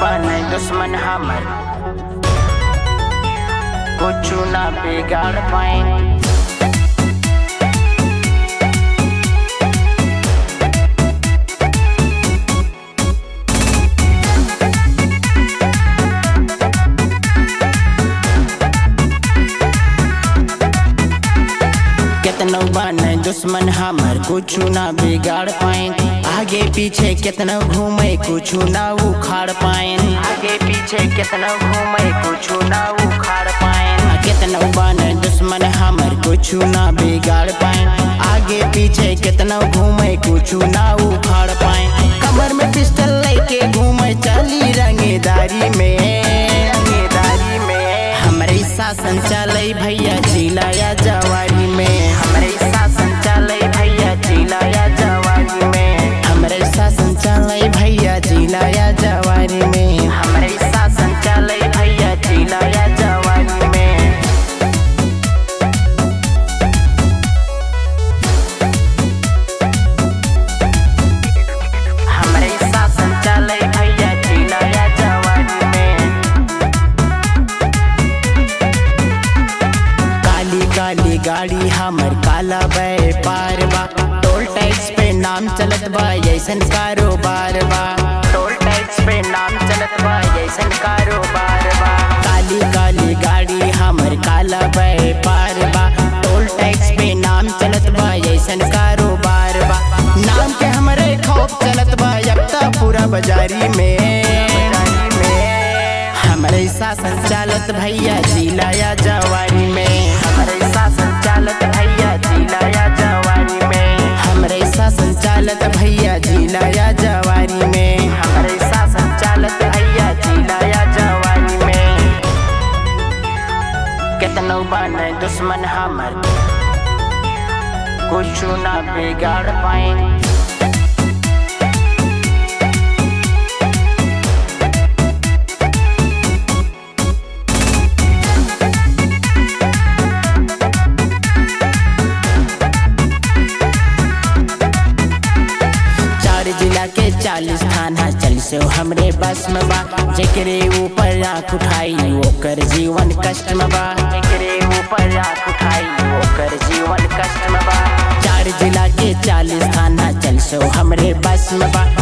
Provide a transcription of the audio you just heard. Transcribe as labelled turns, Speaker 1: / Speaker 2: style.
Speaker 1: बने दुश्मन हमर कुछ ना बिगाड़ पाए कितनो बने दुश्मन हमर कुछ ना बिगाड़ पाए आगे पीछे कितना घूमे कुछ ना उखाड़ पाए आगे पीछे कितना घूमे कुछ ना उखाड़ पाए कितना बने दुश्मन हमर कुछ ना बिगाड़ पाए आगे पीछे कितना घूमे कुछ ना उखाड़ पाए कमर में पिस्टल लेके घूमे चली रंगेदारी में रंगेदारी में हमरे शासन चले भैया जिलाया जवारी में हमरे शासन चले भैया जिलाया जवारी में हमरे शासन चले भैया जिलाया जवारी में हमरे शासन चले भैया जिलाया जवारी में हमरे शासन चले भैया जिलाया जवानी में काली काली गाड़ी हमर काला व्यापार बा टोल टैक्स पे नाम चलत बा ऐसन कारोबार बा टोल टैक्स पे नाम चलत बा ऐसन कारोबार बा काली काली गाड़ी हमर काला व्यापार बा टोल टैक्स पे नाम चलत बा ऐसन कारोबार बा नाम के हमरे खौफ चलत बा यक्ता पूरा बाजारी में हमरे शासन चालत भैया जिलाया जवारी में हमरे शासन चालत भैया जिलाया जवारी में हमरे शासन चालत भैया जिलाया जवारी में हमरे शासन चालत भैया जिलाया जवारी में कितनो बने दुश्मन हमर कुछ ना बिगाड़ पाए चार जिला के चालीस थाना चल से हमरे बस में बा जेकरे ऊपर आँख उठाई ओकर जीवन कष्ट में बा जेकरे ऊपर आँख उठाई ओकर जीवन कष्ट में बा चार जिला के चालीस थाना चल से हमरे बस में बा